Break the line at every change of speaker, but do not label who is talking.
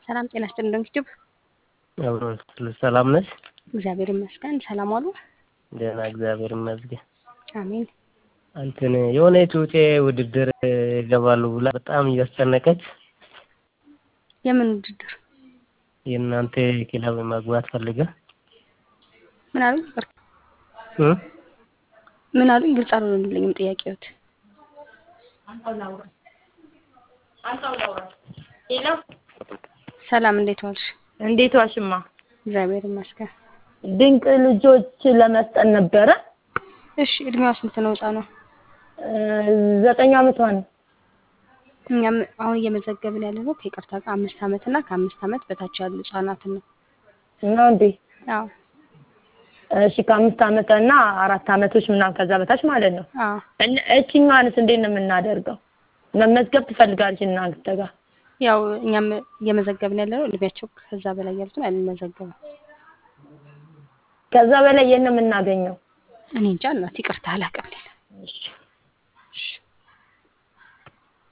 ሰላም ጤና ይስጥልኝ። ዩቲዩብ
ሰላም ነሽ?
እግዚአብሔር ይመስገን። ሰላም ዋሉ?
ደህና እግዚአብሔር ይመስገን።
አሜን።
እንትን የሆነች ውጤ ውድድር ይገባሉ ብላ በጣም እያስጨነቀች
የምን ውድድር?
የእናንተ ክለብ መግባት ፈልጋ
ምን አሉኝ? ይቅርታ
እ
ምን አሉኝ? ግልጽ አልሆነልኝም ጥያቄዎት።
ሄሎ
ሰላም እንዴት ዋልሽ?
እንዴት ዋሽማ?
እግዚአብሔር ይመስገን።
ድንቅ ልጆች ለመስጠት ነበረ።
እሺ እድሜዋ ስንት ነው? ህጻኗ
ዘጠኝ አመቷ ነው።
እኛም አሁን እየመዘገብን ያለ ነው ከይቅርታ ጋር አምስት አመት እና ከአምስት አመት በታች ያሉ ህጻናትን ነው።
ነው እንዴ?
አዎ
እሺ ከአምስት አመት እና አራት አመቶች ምናምን ከዛ በታች ማለት ነው።
አዎ
እነ እቺኛዋንስ እንዴት ነው የምናደርገው? መመዝገብ ትፈልጋለች እናንተ ጋር?
ያው እኛም እየመዘገብን ያለ ነው እድሜያቸው ከዛ በላይ ያሉትን አንመዘገብም።
ከዛ በላይ የት ነው የምናገኘው?
እኔ እንጃ እናት ይቅርታ አላውቅም ሌላ